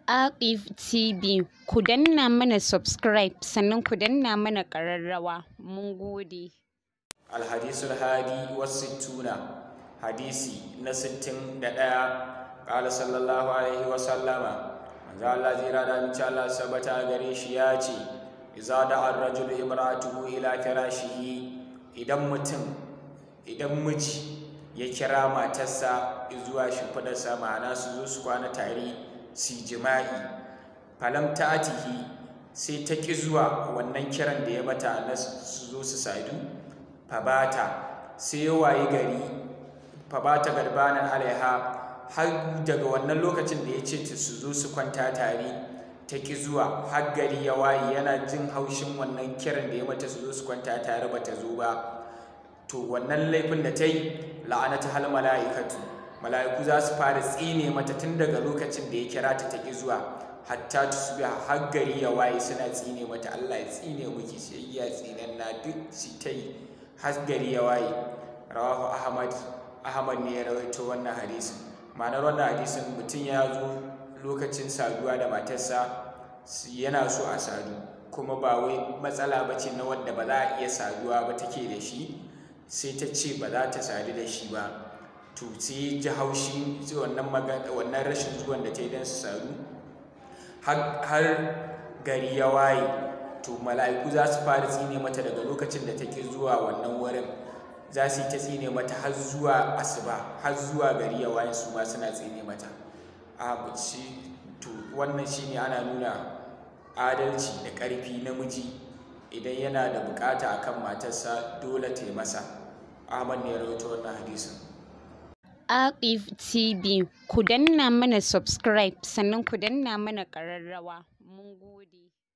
Aqif TV ku danna mana subscribe sannan ku danna mana ƙararrawa mun gode. Alhadisul hadi wasittuna hadisi na sittin da ɗaya ƙala sallallahu alaihi wa sallama manzo Allah zira da mace Allah sabata gare shi ya ce iza da ar-rajulu imra'atuhu ila firashihi idan mutum idan miji ya kira matarsa zuwa shimfidarsa ma'ana su zo su kwana tare su jima'i falam ta'atihi sai ta ƙi zuwa wannan kiran da ya mata na su zo su sadu fabata sai ya wayi gari fabata garbanan alaiha har daga wannan lokacin da ya ce ta su zo su kwanta tare ta ƙi zuwa har gari ya waye yana jin haushin wannan kiran da ya mata su zo su kwanta tare ba ta zo ba to wannan laifin da ta yi la'anata hal mala'ikatu mala'iku za su fara tsine mata tun daga lokacin da ya kira ta ta ƙi zuwa hatta tusbiha har gari ya waye suna tsine mata Allah ya tsine miki sai ya tsinan na duk shi ta yi har gari ya waye rawahu ahmad ahmad ne ya rawaito wannan hadisin ma'anar wannan hadisin mutum ya zo lokacin saduwa da matarsa yana so a sadu kuma ba wai matsala ba ce na wanda ba za a iya saduwa ba take da shi sai ta ce ba za ta sadu da shi ba to sai ji haushi wannan rashin zuwan da ta yi don su sadu har gari ya waye to mala'iku za su fara tsine mata daga lokacin da take zuwa wannan wurin za su yi ta tsine mata har zuwa asuba har zuwa gari ya waye su ma suna tsine mata a shi to wannan shine ana nuna adalci da ƙarfi namiji idan yana da bukata akan matarsa dole ta yi masa ahmad ne ya rawaito wannan hadisin Aqif TV ku danna mana subscribe sannan ku danna mana ƙararrawa mun gode.